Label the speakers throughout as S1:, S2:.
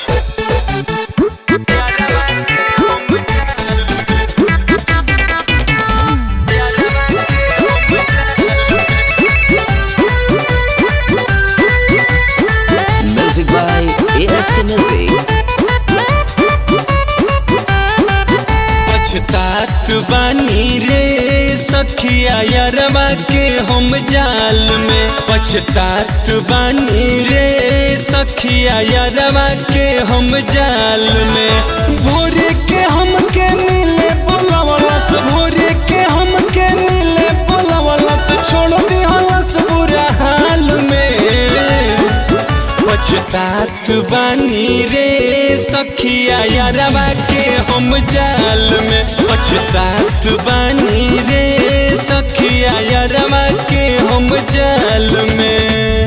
S1: Music by ASK Music.
S2: पछतात बानी रे सखिया यारवा के हम जाल में पछतात बानी रे सखिया यारवा के हम जाल में भोरे के हमके मिले बोलावलस भोरे के हमके मिले बोलावलस छोड़ दी हलस बुरा हाल में पछतात बानी रे सखिया यारवा के हम जाल में पछतात बानी रे सखिया यारवा के हम जाल में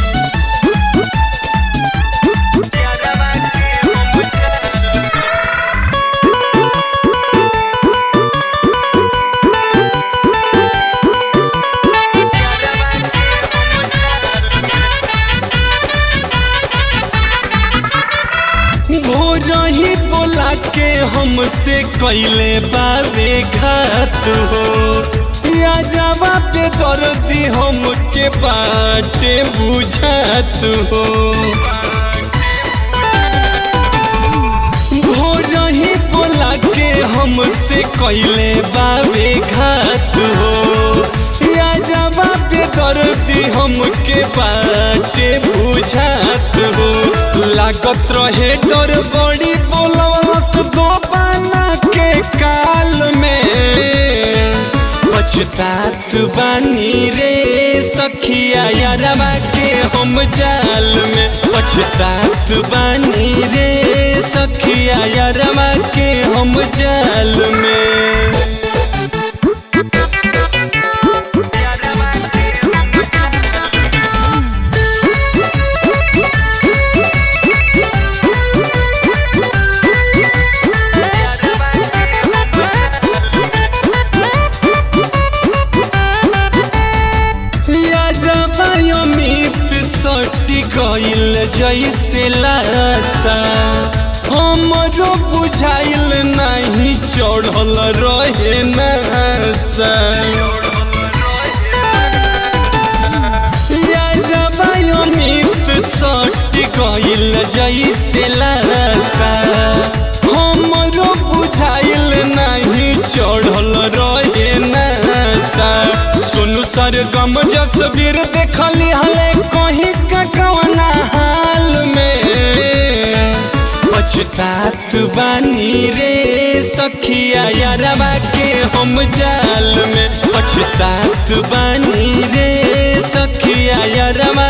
S2: भोरही बोला के हमसे कैले बावे घात हो यारवा पे दर्दी हमके बाटे बुझात हो भोरही बोला के हमसे कैले बावे घात हो यारवा पे दर्दी हमके बाटे बुझात हो लागत रहे डर बड़ी बोलवलस दो पाना के काल में पछतात बानी रे सखिया यारवा के हम जाल में पछतात बानी रे सखिया यारवा के हम जाल में यारवा अमित सटी गइल जैसे लासा हमरो बुझाइल नहीं चढ़ल रहे नसा यारवा अमित सटी गइल जैसे लासा हमरो बुझाइल नहीं चढ़ल रहे नसा सोनू सर गम जसवीर देखली हले कहीं का कवना हाल में पछतात बानी रे सखिया यारवा के हम जाल में पछतात बानी रे सखिया यारवा